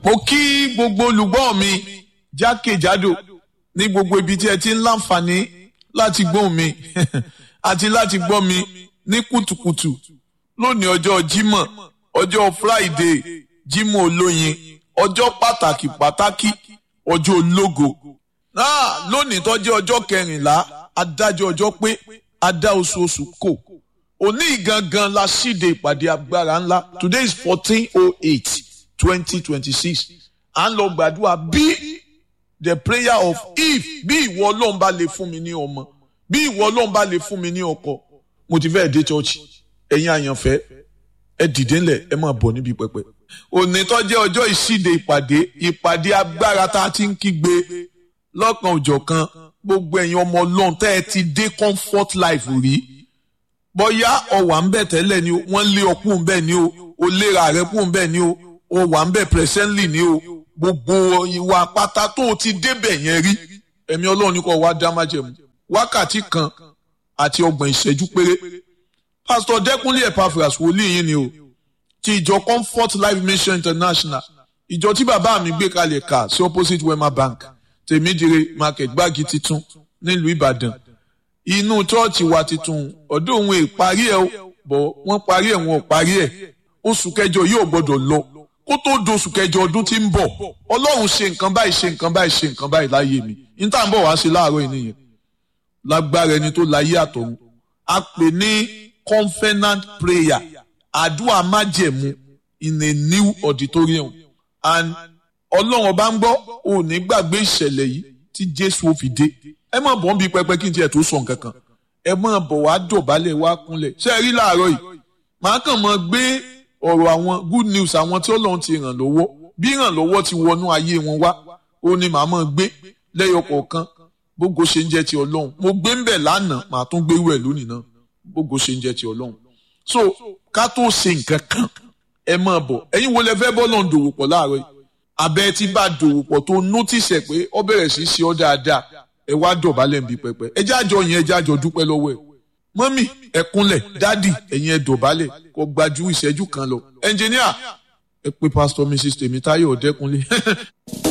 mo kí gbogbo olùgbọ́ mi jákèjádò ní gbogbo ibi tí ẹ ti ń láǹfààní láti gbọ́ mi àti láti gbọ́ mi ní kùtùkùtù lónìí ọjọ́ Jímọ̀ ọjọ́ Friday Jímọ̀ olóyin ọjọ́ pàtàkì pàtàkì ọjọ́ ológo náà lónìí tó jẹ́ ọjọ́ kẹrìnlá adájọ́ ọjọ́ pé adá oṣooṣù kò òní gangan la ṣíde ìpàdé agbára ńlá today is fourteen oh eight twenty twenty six à ń lọ gbàdúrà bí the prayer of if bí ìwọ ọlọ́run bá lè fún mi ní ọmọ bí ìwọ ọlọ́run bá lè fún mi ní ọkọ mo ti fẹ́ dé church ẹ̀yin àyànfẹ́ ẹ dìde ńlẹ̀ ẹ máa bọ̀ níbi pẹpẹ. òní tó jẹ́ ọjọ́ ìṣíde ìpàdé ìpàdé agbára tá a ti ń kígbe lọ́kan òjọ̀kan gbogbo ẹ̀yin ọmọ ọlọ́run tẹ́ ẹ ti dé comfort life rí bóyá ọwà ń bẹ̀ tẹ́lẹ̀ ni o wọ́n lé ọkùn ń bẹ̀ ni o o léra rẹ̀ kùn ń bẹ̀ ni o o wà ń bẹ̀ presently ni o gbogbo ìwà pátá tó o ti débẹ̀ yẹn rí ẹ̀mí ọlọ́run ní kò wá dá májẹ̀mú wákàtí kan àti ọgbọ̀n ìṣẹ́jú péré pásítọ̀ dẹ́kunlé epaphras wòlíì yín ni o ti ìjọ comfort life mission international ìjọ tí bàbá mi gbé kalẹ̀ kà sí opposite wema bank tèmídìrè market gbági titun nílùú ìbàdàn inú chọ́ọ̀chì wa titun ọdún òun ìparí ẹ̀ bọ̀ wọ́n parí ẹ̀ wọn ò parí ẹ̀ oṣù kẹjọ yóò gbọ́dọ̀ lọ kó tó doṣù kẹjọ ọdún tí ń bọ̀ ọlọ́run ṣe nǹkan báyìí ṣe nǹkan báyìí ṣe nǹkan báyìí láyé mi níta ń bọ̀ wá sí láàárọ̀ yìí nìyẹn lágbára ẹni tó láyé àtọ̀run a pè ní covenant prayer àdúrà májẹ̀mú in a new auditorium and ọlọ́run ọba ń gbọ́ ò ní gbàgbé ìṣẹ̀lẹ̀ yìí tí jésù ó fi dé ẹ má bọ̀ ń bi pẹpẹ kí n tiẹ̀ tó sọ nǹkan kan ẹ má bọ̀ wá dọ̀bálẹ̀ wá kúnlẹ̀ ṣé ẹ rí láàárọ̀ yìí màá kàn mọ́ gbé ọ̀rọ̀ àwọn good news àwọn tí ọlọ́run ti ràn lọ́wọ́ bí ràn lọ́wọ́ ti wọnú ayé wọn wá ó ní màá mọ́ gbé lẹ́yọ kọ̀ọ̀kan bógo ṣe ń jẹ́ ti ọlọ́run mo gbé ń bẹ̀ lánàá màá tún gbé wẹ̀ lónìí náà bógo ṣe ń jẹ́ ti ọlọ́run so ká tó ṣe nǹkan kan ẹ máa bọ̀ ẹ̀yin wo lẹ fẹ́ bọ́ lọ́n dòwò pọ̀ láàárọ̀ yìí abẹ́ tí bá dòwò pọ̀ tó nótìsì ẹ̀ pé ọ bẹ̀rẹ̀ sí ṣe ọ́ dáadáa ẹ wá dọ̀bálẹ̀ nbí pẹpẹ ẹ jẹ́ àjọ yẹn ẹ jẹ́ àjọ dúpẹ́ lọ́wọ́ ẹ̀ mọ́mì ẹ kúnlẹ̀ dádì ẹ̀yin ẹ dọ̀bálẹ̀ kó gbajú ìṣẹ́jú kan lọ ẹnjìníà ẹ pé pásítọ̀ mrs tèmítáyọ̀ ọ̀dẹ́kunlé